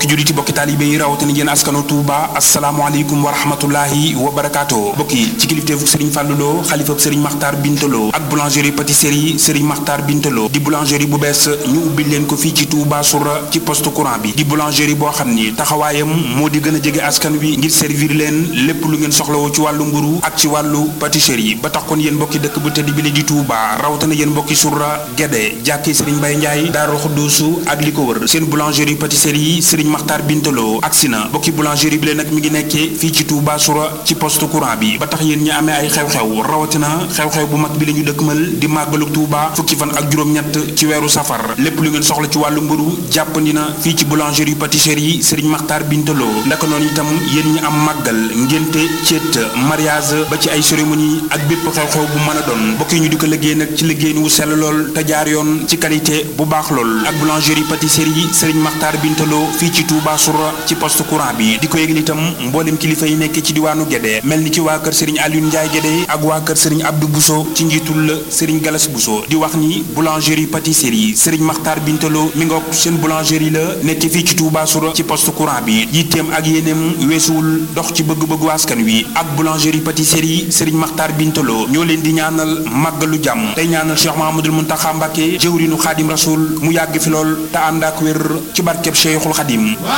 julliti bokki taalibe yi rawatina yéen askanu Touba asalaamaaleykum wa rahmatullahi wa barakaatu bokki ci kilifteefu Serigne Fallou Lo xalifab Serigne Makhtar Bintaloo ak boulangerie pâtisserie Serigne Makhtar Bintaloo di boulangerie bu bees ñu ubbi leen ko fii ci Touba Soura ci poste courant bi di boulangerie boo xam ni taxawaayam moo di gën a jege askan wi ngir servir leen lépp lu ngeen soxlawoo ci wàllu mburu ak ci wàllu pâtisserie ba tax kon yéen mbokki dëkk bu tëdd bi la di Touba rawatina yéen mbokki Soura Guédé jàkkee Serigne Mbaye Ndiaye Daaru Xuddoosu ak li ko wër seen boulangerie pâtisserie Serigne Makhtar Bintaloo agsi na mbokki boulangerie bi leen nag mi ngi nekkee fii ci Touba Soura ci poste courant bi ba tax yéen ñi amee ay xew-xew rawatina xew-xew bu mag bi la ñu dëkkmal di màggalu Touba fukki fan ak juróom-ñett ci weeru safar lépp lu ngeen soxla ci wàllu mburu jàppandi na fii ci boulangerie pâtisserie Serigne Makhtar Bintaloo ndaka noonu itam yéen ñi am màggal ngénte céet mariage ba ci ay cérémonie ak bépp xew-xew bu mën a doon mbokk yi ñu di ko liggéey nag ci liggéey wu sell lool te jaar yoon ci qualité bu baax lool ak boulangerie pâtisserie Serigne Makhtar Bintaloo fii ci Touba Soura ci poste courant bi di ko yëgal itam mboolem kilifa yi nekk ci diwaanu Guédé mel ni ci waa kër Serigne Alioune Ndiaye Guédé ak waa kër Serigne Abdou Bousso ci njiitul la Serigne Galas Bousso di wax ni boulangerie pâtisserie Serigne Makhtar Bintaloo mi ngoog seen boulangerie la nekk fii ci Touba Soura ci poste courant bi yitteem ak yéeneem weesuwul dox ci bëgg-bëggu askan wi ak boulangerie pâtisserie Serigne Makhtar Bintaloo ñoo leen di ñaanal màggalu jàmm tey ñaanal Cheikh Mahamadul Muntaxa Mbàkke jëwrinu Xaadim Rasul mu yàgg fi lool te ànd ak wér ci barkeb Cheikhul Xadim